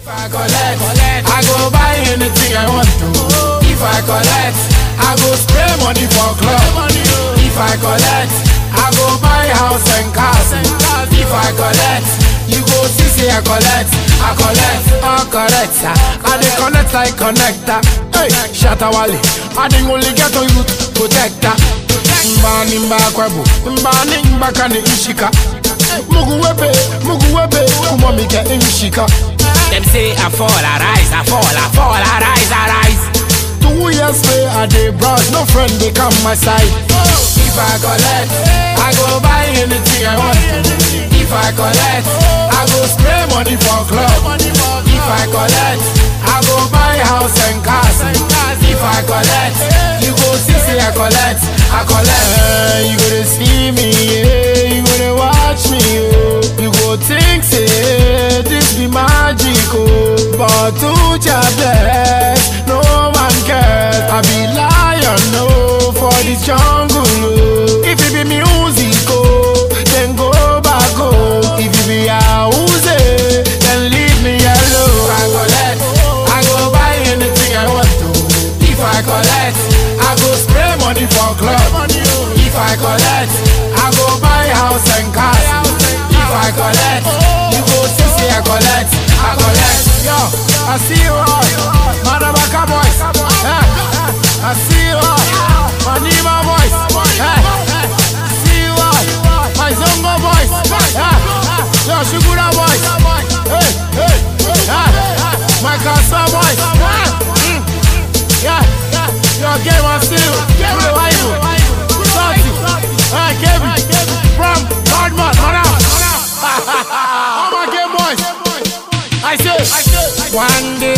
If I collect, I go buy anything I want to. If I collect, I go spray money for club. If I collect, I go buy house and cars. If I collect, you go see say I collect, I collect, I collect. I dey connect like connector. Hey, Shatawale, I dey only get on you protector. Mbani mbakwabu, mbani mbakani ishika. Mugu webe, mugu webe, kumamika ishika. Them say I fall, I rise, I fall, I fall, I rise, I rise. Two years later, I dey browse, no friend they come my side. If I collect, I go buy anything I want. If I collect, I go spray money for club. If I collect, I go buy house and cars. If I collect, you go see say I collect, I collect. Eh, you go to see me, yeah, you go to watch me, oh. You go think say this be magic, oh. But to your best, no man cares. I be lion, no, for this jungle, oh. If it be music, oh, then go back, oh. If it be house, eh, then leave me alone. If I collect, I go buy anything I want to. If I collect, I go spray money for club. If I collect, I go buy house and cars. If I collect, you go see say I collect, I collect. Yo, I see you all, Madabaka boys. Eh, I see you all, Manima boys. Eh, see you all, my Zongo boys. Eh, yo, Shugura boys. Hey, hey, eh, my Kasa boys. Eh, mm, yeah, yo, game on still. Revival. Salty. Eh, Kevin. From Hardman, Madam. All my game boys. I say, one day